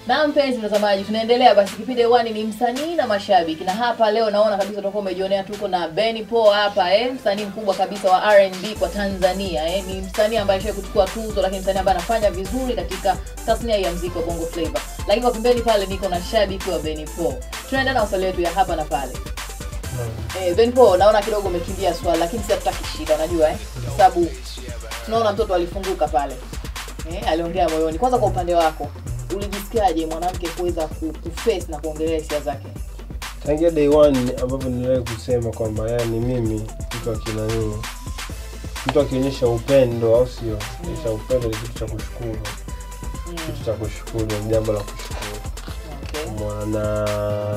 Na mpenzi mtazamaji, tunaendelea basi. Kipindi hewani ni msanii na mashabiki, na hapa leo naona kabisa utakuwa umejionea, tuko na Benny Paul hapa eh, msanii mkubwa kabisa wa R&B kwa Tanzania eh. Ni msanii ambaye ashawahi kuchukua tuzo, lakini msanii ambaye anafanya vizuri katika tasnia ya muziki wa Bongo Flava. Lakini kwa pembeni pale niko na shabiki wa Benny Paul. Tunaenda na maswali yetu ya hapa na pale. Eh, Benny Paul, naona kidogo umekimbia swali, lakini si hatutaki shida, unajua eh, kwa sababu tunaona mtoto alifunguka pale eh, aliongea moyoni. Kwanza kwa upande wako ulijisikiaje mwanamke kuweza ku- kuface na kuongelea hisia zake? tangia day one ambapo niliwahi kusema kwamba yani mimi mtu akinanii mtu akionyesha upendo au sio onyesha upendo ni kitu cha kushukuru kitu cha kushukuru ni jambo la kushukuru Okay. mwana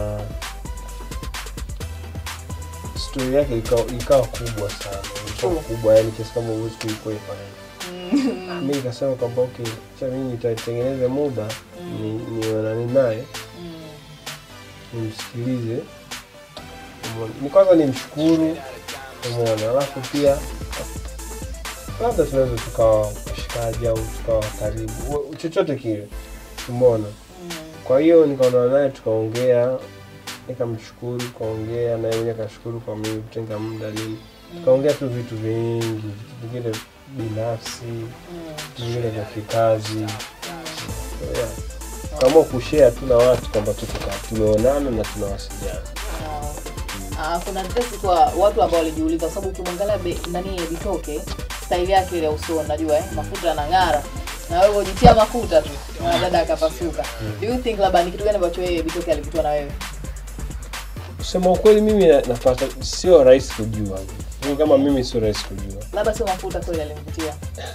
stori yake ikawa ikawa kubwa sana ikawa True. kubwa yani kiasi kama huwezi kuikwepa yani mi nikasema kwamba okay cha mimi nitatengeneze muda ni nionane naye Mm. nimsikilize umeona. ni kwanza nimshukuru umeona alafu pia labda tunaweza tukawa washikaji au tukawa karibu Wa- chochote kile umeona Mm. kwa hiyo nikaona naye tukaongea nikamshukuru tukaongea naye mwenyewe akashukuru kwa mimi kutenga muda nini tukaongea tu vitu vingi vitu vingine binafsi Mm. vitu vingine vya kikazi yeah. tukaamua kushare tu na watu kwamba tuko ka- tumeonana na tunawasiliana Ah, okay. Ah, kuna tetesi kwa watu ambao walijiuliza kwa sababu ukimwangalia be- nani Bitoke staili yake ile ya usoni najua eh, mafuta yanang'ara na wewe ujitia mafuta tu na dada akapasuka. Do you think labda ni kitu gani ambacho yeye Bitoke alivutiwa na wewe? kusema ukweli mimi na- napata sio rahisi kujua mimi kama mimi sio rahisi kujua Labda sio mafuta kweli alimvutia.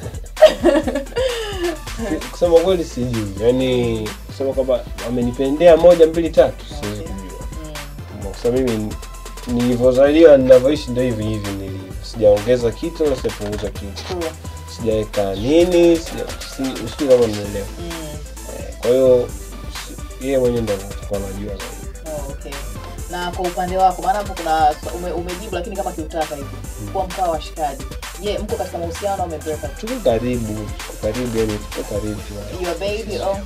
kusema ukweli sijui yaani kusema kwamba amenipendea moja mbili tatu siwezi Okay. kujua Mm. kwa sababu mimi nilivyozaliwa ninavyoishi ndo hivi hivi nilivyo sijaongeza kitu wala sijapunguza kitu True. sijaweka nini sija- si- sijui kama naelewa Mm. Eh, kwa hiyo si- yeye mwenyewe ndo atakuwa anajua zaidi Oh, okay. Na kwa upande wako, maana hapo kuna ume, umejibu lakini kama kiutaka hivi kuwa mkaa wa shikaji. Je, mko katika mahusiano au mmebreak up? tuko karibu tuko karibu yani tuko karibu Your baby oh.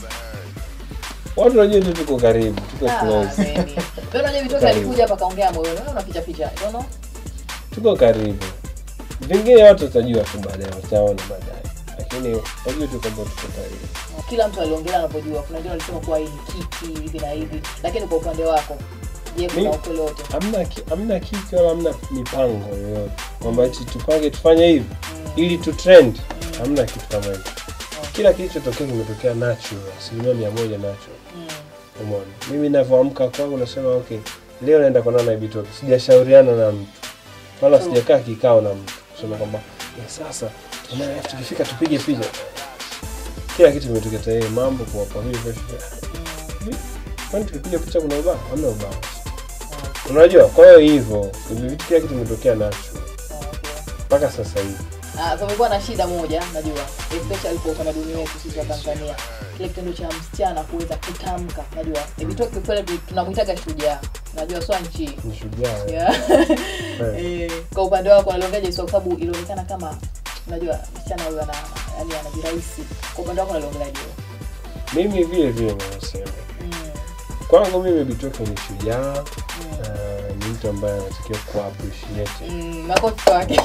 watu wanajua tu tuko karibu tuko Ah, close baby. Ndio unajua Bitoke Karibu. alikuja hapa kaongea moyoni. Wewe unaficha ficha. You know? tuko karibu vingine watu watajua tu baadaye wataona baadaye lakini wajue tu kwamba tuko karibu Kila mtu aliongelea anapojua. Kuna wengine walisema kuwa hii ni kiki hivi na hivi. Lakini kwa upande wako, je, kuna Mi- ukweli wote? hamna ki- hamna kiki wala hamna mipango yoyote kwamba eti tupange tufanye hivi ili tu trend hamna kitu kama hicho kila kilichotokea kimetokea natural asilimia mia moja natural Mm. umeona mimi navyoamka kwangu nasema okay leo naenda kuonana na Bitoke sijashauriana na mtu wala True. sijakaa kikao na mtu kusema kwamba "Eh, sasa tuna- tukifika tupige picha kila kitu kimetokea tayari mambo kwa kwa vile vile Mm. kwani tukipiga picha kuna ubao hamna ubao unajua kwa hiyo hivyo vitu kila kitu kimetokea natural Okay. mpaka sasa hivi Ah, kumekuwa na shida moja najua especially kwa utamaduni wetu sisi wa Tanzania, kile kitendo cha msichana kuweza kutamka, najua Bitoke kweli tu- tunamuitaga shujaa, najua swa nchi ni shujaa eh. yeah. Eh. Eh, kwa upande wako naliongeaje kwa sababu ilionekana kama unajua msichana huyu ana yani anajirahisi. Kwa upande wako naliongeleaje? mimi vile vile nasema Mm. kwangu mimi Bitoke ni shujaa Mm. na ni mtu ambaye anatakiwa kuwa appreciated Mm, makofi kwake.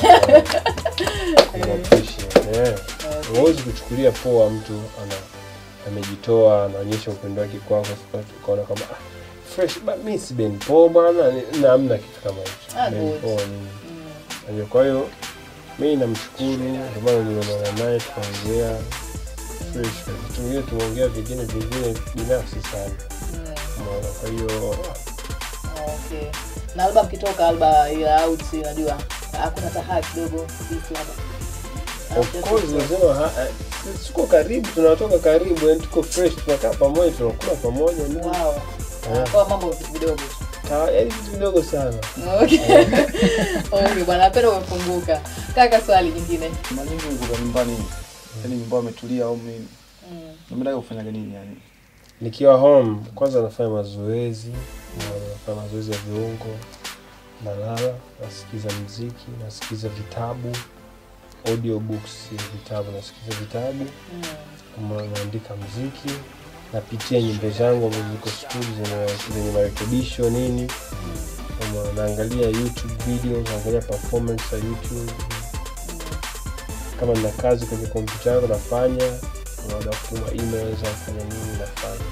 Kuwa appreciated, yeah. Okay. huwezi kuchukulia poa mtu ana amejitoa anaonyesha upendo wake kwako ukaona kwamba ah, fresh ba, mi si Ben Paul bwana ni- na hamna kitu kama hicho Ah, Ben good. Paul ni Mm. Unajua, kwa hiyo mi namshukuru ndio maana nilionana naye tukaongea fresh vitu vingine tumeongea vingine vingine binafsi sana Mm. umeona kwa hiyo Okay. Na alba mkitoka alba ya out unajua hakuna tahaa kidogo vipi labda. of course lazima ha- eh, tuko karibu tunatoka karibu yani tuko fresh tunakaa pamoja tunakula pamoja nini. Wow. Yeah. Kwa mambo vitu vidogo. Ta- yaani vitu vidogo sana Okay. Okay, bwana napenda umefunguka. Kaka swali jingine. mara nyingi uko nyumbani yani nyumbani umetulia au mimi Mm. unataka kufanyaga nini yani nikiwa home kwanza nafanya mazoezi na nafanya mazoezi ya viungo nalala nasikiza mziki nasikiza vitabu audiobooks ya vitabu nasikiza vitabu Mm. Kama naandika mziki napitia nyimbo zangu ambazo ziko studio zenye- zenye marekebisho nini Kama naangalia youtube video naangalia performance ya youtube kama nina kazi kwenye kompyuta yangu nafanya naoda kutuma emails nafanya nini nafanya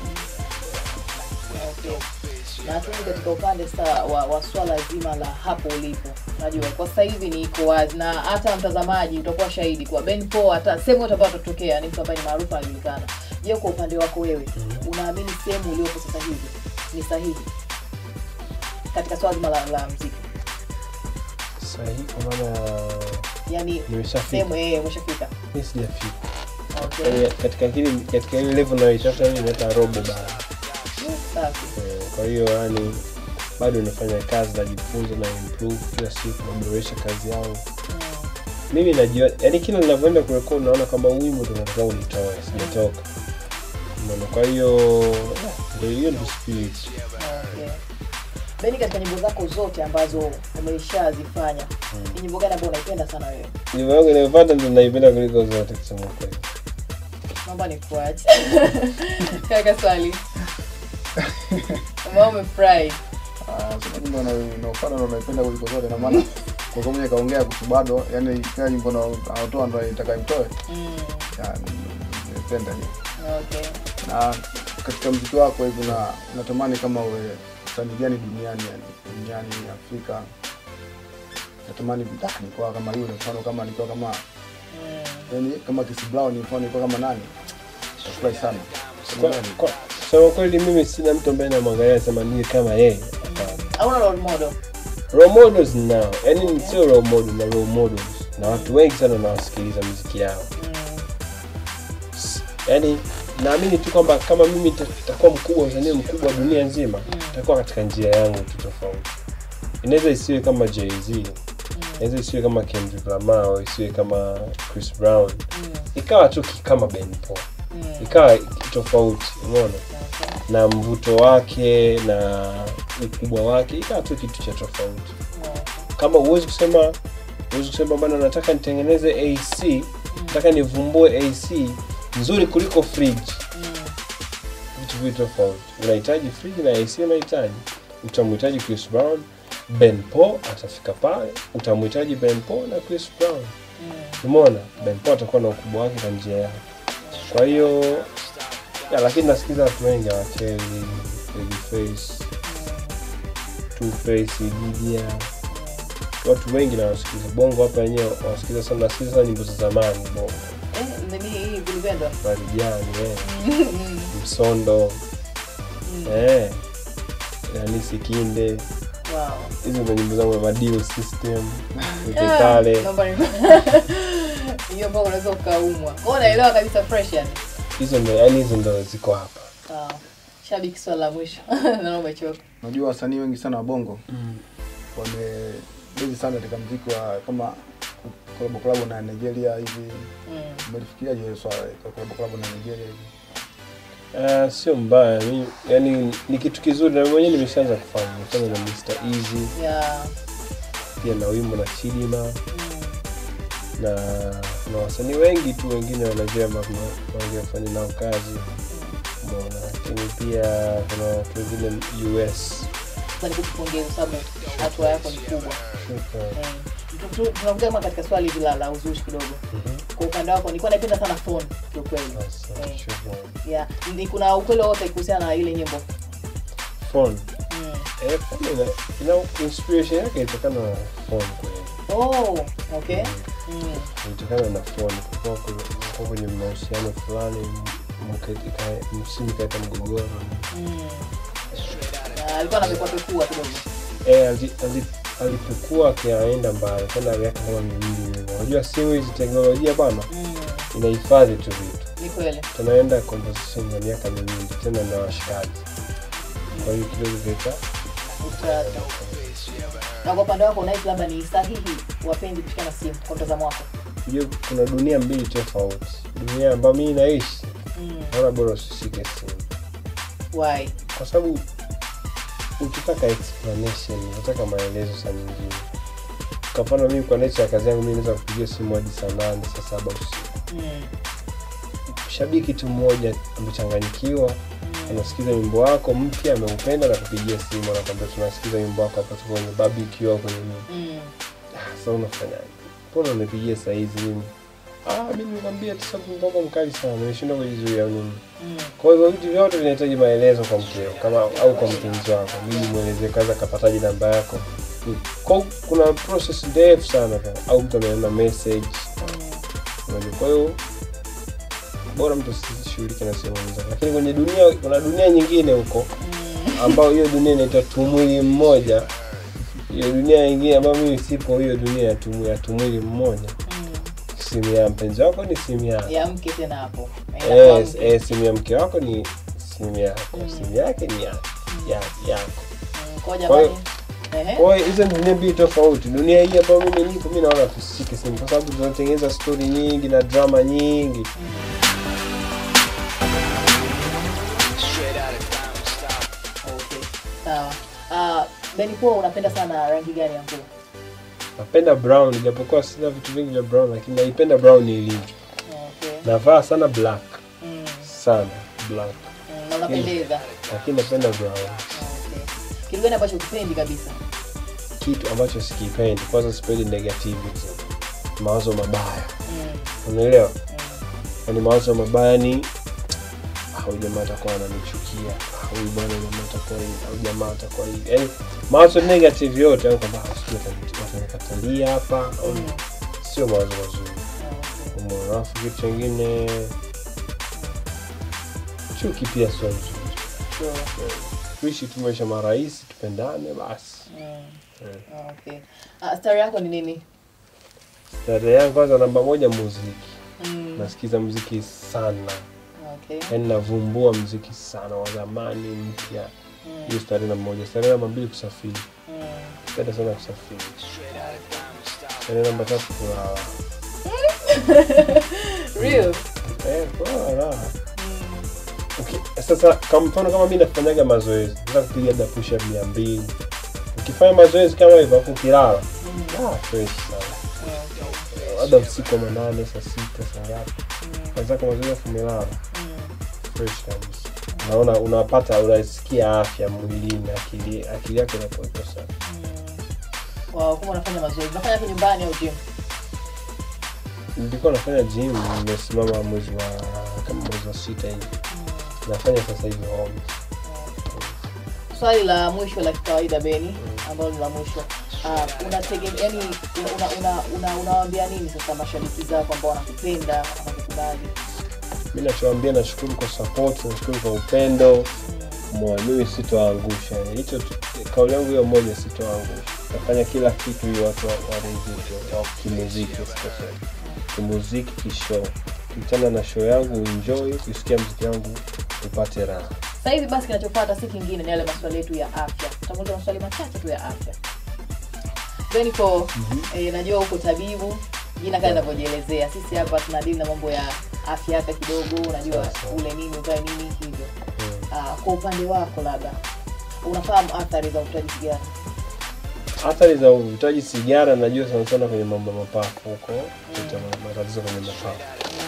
Okay. na tuni katika upande sa wa, wa swala zima la hapo ulipo najua kwa sasa hivi ni iko wazi na hata mtazamaji utakuwa shahidi kwa Ben Paul hata sehemu yote ambayo atatokea ni mtu ambaye ni maarufu anajulikana je kwa upande wako wewe unaamini sehemu uliopo sasa hivi ni sahihi katika swala zima la, la mziki sahihi kwa maana yani nimeshafika sehemu eh umeshafika mi sijafika okay Yaani katika hili katika ile level nayoitafuta mimi hata robo bado safi Eh, kwa hiyo yani bado nafanya kazi najifunza na improve kila siku naboresha kazi yangu Mm. mimi najua yani kila ninavyoenda kurekodi naona kama huu wimbo ndo nataka ulitoe sijatoka Umeona? kwa hiyo ndio hiyo ndio spirit Okay. Beni, katika nyimbo zako zote ambazo umeshazifanya ni nyimbo gani ambayo unaipenda sana wewe? nyimbo yangu inayopata ndo naipenda kuliko zote kusema kweli Naomba nikuache. Kaka swali. Kama umefurahi. Ah, sema nyimbo na- naopenda ndo naipenda kuliko zote na maana kwa kuwa mwenye kaongea kuhusu bado yani kila nyimbo na- anaotoa ndo nitaka imtoe Mm. Ya, naipenda hiyo Okay. na katika mziki wako hivi na natamani kama uwe msanii gani duniani yani duniani Afrika natamani ah, nikuwa kama yule mfano kama nikuwa kama Mm. yani kama Chris Brown mfano nikuwa kama nani nafurahi sana Kwa- kwa- kusema kweli mimi sina mtu ambaye namwangalia sema niwe kama yeye Hapana. Hauna role model. role models nao yani sio role model na role models na watu wengi sana nawasikiliza muziki yao Mm. yani naamini tu kwamba kama mimi nita- nitakuwa mkubwa msanii mkubwa wa dunia nzima nitakuwa katika njia yangu tu tofauti inaweza isiwe kama jz inaweza isiwe kama kendrick lamar au isiwe kama chris brown Mm. ikawa tu ki- kama ben paul Mm. ikawa tofauti umeona Okay. na mvuto wake na ukubwa wake ikawa tu kitu cha tofauti Okay. kama huwezi kusema huwezi kusema bana nataka nitengeneze ac nataka nivumbue ac nzuri kuliko fridge Mm. vitu vitu tofauti unahitaji fridge na ac unahitaji utamhitaji chris brown ben paul atafika pale utamhitaji ben paul na chris brown Mm. umeona ben paul atakuwa na ukubwa wake na njia yake kwa hiyo ya, lakini nasikiza watu wengi awakeli babyface two face Lydia watu wengi nawasikiza bongo hapa wenyewe wasikiza sana nasikiza sana nyimbo za zamani bongo Eh, nini hii vilipendwa? marijani eh. Mm. msondo Mm. eh. Yanisi Kinde Wow. hizo ndo nyimbo zangu madio system Ah, utekale naomba ni- hiyo mpaka unaweza ukaumwa kwao unaelewa kabisa fresh yani hizo ndo yani hizo ndo ziko hapa sawa shabiki swala la mwisho naona umechoka unajua wasanii wengi sana wa bongo wamebezi sana katika mziki wa kama kolabo kolabo na Nigeria hivi Mm. umelifikiriaje hiyo swala la kolabo kolabo na Nigeria hivi Ah, sio mbaya mi, yani ni kitu kizuri na mwenyewe nimeshaanza kufanya nimefanya na Mr Easy yeah. pia na wimbo na Chidima mm. na na wasanii wengi tu wengine wanajua wanaofanya nao kazi Umeona, lakini pia kuna watu wengine US Sasa nikupongeza kwa sababu hatua yako ni kubwa Shukran. Eh, tu- tu- tunakuja kama katika swali hili la, la uzushi kidogo Mhm. kwa upande wako nilikuwa naipenda sana phone kiukweli Asante, Eh. shukran. yeah. ni kuna ukweli wote kuhusiana na ile nyimbo Phone. mm. Eh, phone ina, ina inspiration yake ilitokana na phone kweli oh, okay mm. ilitokana na phone kulikuwa kulikuwa kwenye mahusiano fulani mke- ika- msimu ikaeta mgogoro Mm. Na alikuwa namekuapekua kidogo Eh, ali- ali- alipokuwa akiaenda mbali tena miaka kama miwili hivi. unajua simu hizi teknolojia bana mm. inahifadhi tu vitu ni kweli tunaenda conversation ya miaka miwili tena na washikaji kwa hiyo kidogo vita utata na kwa upande wako unahisi labda ni sahihi wapenzi kushikana simu kwa mtazamo wako unajua kuna dunia mbili tofauti dunia ambayo mii naishi mm. naona bora usishike simu why kwa sababu ukitaka explanation unataka maelezo saa nyingine kwa mfano mimi kwa nature ya kazi yangu mimi naweza kupigia simu hadi saa nane saa saba usiku mm. shabiki tu mmoja amechanganyikiwa anasikiza wimbo wako mpya ameupenda na kupigia simu anakwambia tunasikiza wimbo wako hapa tuko kwenye barbecue au kwenye nini Mm. Ah, sasa unafanyaje mbona unipigia saa hizi mimi ah mimi nikwambia tu sababu wimbo wako mkali sana nimeshindwa kujizuia au nini Mm. kwa hivyo vitu vyote vinahitaji maelezo kwa mkeo kama au kwa mpenzi wako ili mwelezee kaza kapataji namba yako kwa kuna process ndefu sana pa au mtu amenena message Mm. unajua kwa hiyo bora mtu asishughulike na simu zake lakini kwenye dunia kuna dunia nyingine huko Mm. ambayo hiyo dunia inaitwa tumwili mmoja hiyo dunia nyingine ambayo mimi sipo hiyo dunia ya tumu- ya tumwili mmoja Mm. simu ya mpenzi wako ni simu yako ya mke tena hapo Na inakuwa yes, mke. eh, simu ya mke wako ni simu yako Mm. simu yake ni ya, ya, yako Mm, kwa Kwa jamani hiyo- Ehe. kwa hiyo hizo ni dunia mbili tofauti dunia hii ambayo mimi nipo mi naona tusishike simu kwa sababu tunatengeneza stori nyingi na drama nyingi Okay. Sawa. Ah, Benny Paul unapenda sana rangi gani ya nguo? napenda brown japokuwa sina vitu vingi vya brown lakini naipenda brown ilivyo Okay. navaa sana black Mm. sana black Mm, na unapendeza. lakini napenda brown Okay. Kitu gani ambacho ukipendi kabisa? kitu ambacho sikipendi kwanza sipendi negativity mawazo mabaya Mm. unaelewa Mm. yani mawazo mabaya ni "Ah, huyu jamaa atakuwa ananichukia Ah, huyu bwana jamaa atakuwa hivi au jamaa atakuwa hivi yani mawazo negative yote au kwamba "Ah, sijui watani- watanikatalia hapa au Mm. sio mawazo mazuri Okay. umeona alafu kitu chengine chuki pia sio nzuri Sure. tuishi tu maisha marahisi tupendane basi Mm. Eh. Okay. Ah, star yako ni nini? starehe yangu kwanza namba moja muziki Mm. nasikiza muziki sana Okay. yaani navumbua muziki sana wa zamani mpya Mm. hiyo starehe namba moja starehe namba mbili kusafiri Mm. penda sana kusafiri starehe namba tatu kulala Real. eh, kulala raha Mm. okay. sasa kwa mfano kama mi nafanyaga mazoezi naweza kupiga labda push up mia mbili ukifanya mazoezi kama hivyo afu ukilala Mm. ah, fresh sana Okay. labda usiku wa manane saa sita saa ngapi Mm. kazako mazoezi afu umelala Mm. fresh kabisa unaona unapata unasikia afya mwilini akili akili yako inakuwa iko sawa Mm. Wow, kama unafanya mazoezi. Unafanya hapo nyumbani au gym? nilikuwa nafanya gym nimesimama mwezi wa kama mwezi wa sita hivi nafanya sasa hivi home Swali la mwisho la kikawaida Beni, ambalo ni la mwisho. Uh, unategemea yani unawaambia una, una, unawaambia nini sasa mashabiki zako ambao wanakupenda, wanakukubali? mi nachoambia nashukuru kwa support nashukuru kwa upendo moyo mimi sitoangusha Yani, hicho tu- kauli yangu hiyo moja sitoangusha nafanya kila kitu ili watu wa- waridhike wa kimuziki especially kimuziki kishow kitana na show yangu enjoy kusikia mziki wangu upate raha Sasa hivi basi kinachofuata si kingine ni yale maswali yetu ya afya. Tutakuuliza maswali machache tu ya afya. Beniko, eh, najua uko tabibu, jina kama linavyojielezea. Sisi hapa tunadili na mambo ya afya hata kidogo, unajua Sawa. ule nini uvae nini hivyo. Mm. Ah, kwa upande wako labda unafahamu athari za uvutaji sigara? athari za uvutaji sigara najua sana sana kwenye mambo ya mapafu huko kuleta ma- matatizo kwenye mapafu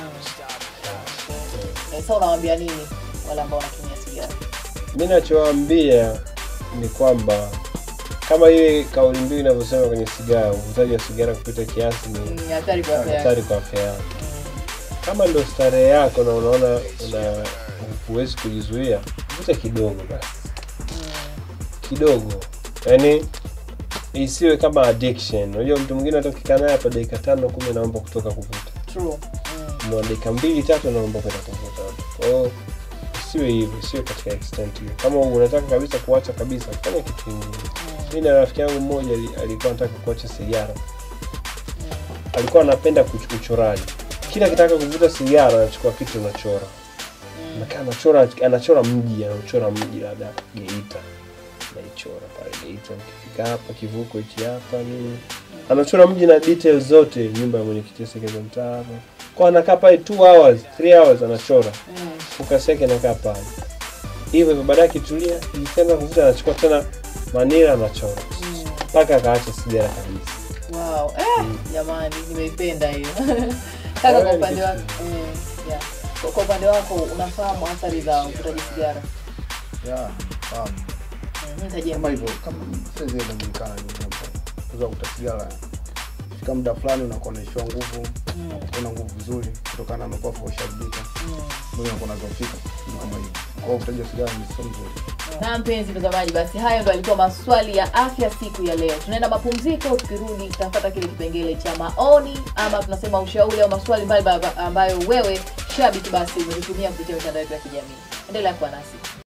Eh, sasa unawaambia nini wale ambao wanatumia sigara? mi nachowaambia ni kwamba kama ile kauli mbiu inavyosema kwenye sigara uvutaji wa sigara kupita kiasi ni Ni hatari kwa afya yako. hatari kwa afya yako kama ndo starehe yako na unaona una huwezi kujizuia vuta kidogo basi kidogo yaani isiwe kama addiction unajua mtu mwingine hata ukikaa naye hapa dakika tano kumi anaomba kutoka kuvuta True. Mm. mwa dakika mbili tatu anaomba kwenda kuvuta kwa hiyo isiwe hivyo isiwe katika extent hiyo kama unataka kabisa kuacha kabisa fanya kitu kingine mi na rafiki yangu mmoja ali- alikuwa anataka kuacha sigara alikuwa anapenda kuch- uchoraji kila akitaka kuvuta sigara anachukua kitu anachora Anakaa anachora anachora mji anachora mji labda geita naichora pale geita ukifika hapa kivuko hichi hapa nini anachora mji na details zote nyumba ya mwenyekiti sekeza mtaa hapa kwa anakaa pale 2 hours 3 hours anachora Mm. focus yake anakaa pale hivyo hivyo baadaye akitulia ikitenda kuvuta anachukua tena manila anachora Mm. mpaka akaacha sigara kabisa Wow. Eh, jamani nimeipenda hiyo. Kaka kwa Wewe ni upande kitu wako. Mm. Yeah. Kwa- kwa upande wako unafahamu athari za uvutaji sigara ya fahamu Mhm, tajia kama hivyo kama saizi inajulikana ni mambo kuza kutasigara fika muda fulani unakuwa unaishiwa nguvu Mm, una nguvu vizuri kutokana na mapafu usharibika mm. mwili unakuwa unazofika Ni kama hivyo kwa hiyo uvutaji wa sigara ni sio mzuri na mpenzi mtazamaji basi hayo ndo alikuwa maswali ya afya siku ya leo tunaenda mapumziko tukirudi tutapata kile kipengele cha maoni ama tunasema ushauri au maswali mbalimbali ambayo wewe shabiki basi umetutumia kupitia mitandao yetu ya kijamii endelea kuwa nasi